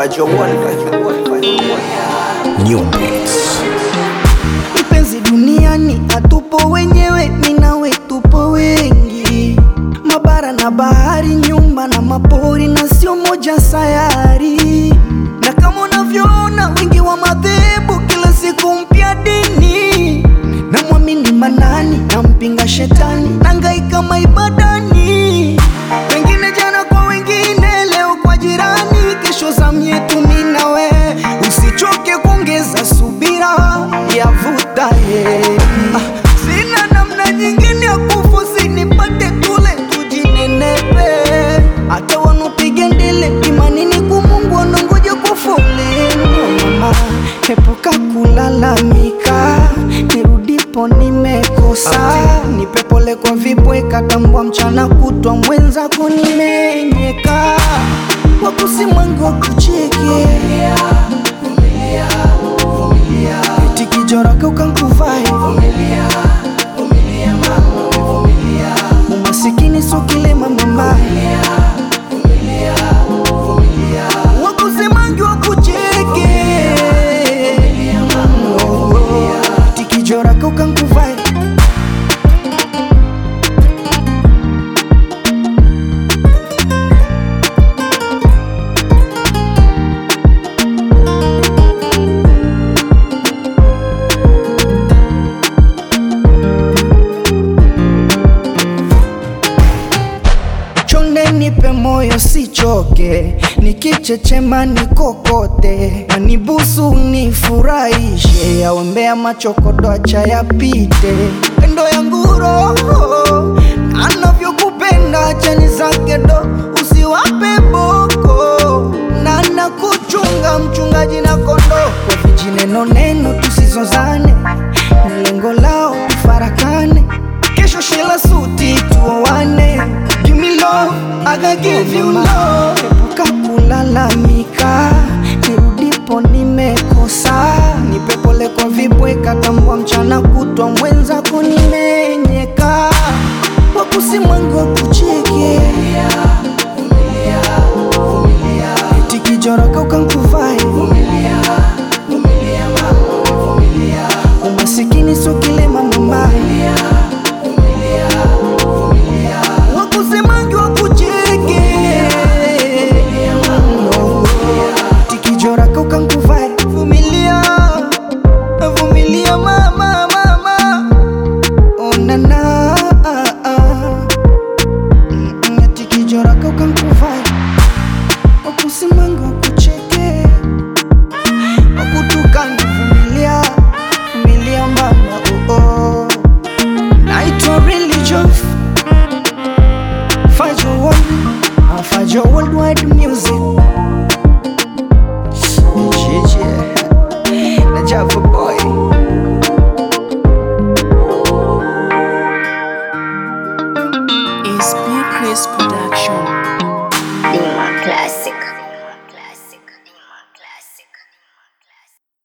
Fajr One. New Beats. Mpenzi, duniani hatupo wenyewe, mimi nawe tupo wengi, mabara na bahari, nyumba na mapori, na sio moja sayari. Na kama unavyoona wengi wa madhehebu, kila siku mpya dini, na mwamini manani na mpinga shetani, nangaika maibadani, wengine jana kwa wengine, leo kwa jirani, kesho zamu yetu mimi na we. Usichoke kuongeza subira, yavuta heri. Ah, sina namna nyingine ya kufosi, nipate tule tujinenepe. Hata wanopiga ndele imanini kumungu wanangoja kwa foleni. Mama, epuka kulalamika, nirudipo nimekosa. Nipe pole kwa vibweka, tambua mchana kutwa mwenzako nimenyeka, wakusimwangu wakucheke eti kijoroka ukankuvai umasikini so kilema mama wakusemangi wakucheke eti kijoroka ukankuvai Chonde nipe moyo sichoke, nikichechema nikokote, wanibusu nifurahishe, yawembea machokodo acha yapite, pendo yangu roho anavyokupenda chani zake do, usiwape boko na nakuchunga mchungaji na kondoo kwa vijineno neno tusizozane, na lengo lao tufarakane kesho shela suti tuoane Give me love, I gotta give you love Epuka kulalamika Nirudipo nimekosa Nipe pole kwa vibweka Tambua mchana kutwa mwenzako nimenyeka Wakusimwangu wakucheke Eti kijoroka ukankuvai Umasikini so kilema mama wakusemangi wakucheke tikijoraka ukankuvai vumilia vumilia mama mama onana tikijoraka ukankuvai wakusemangi wakucheke wakutukana vumilia vumilia mama oh, oh. naitwa religion Fajr One, uh, Fajr Worldwide Music. Yeah, na Java Boy. It's Big Chris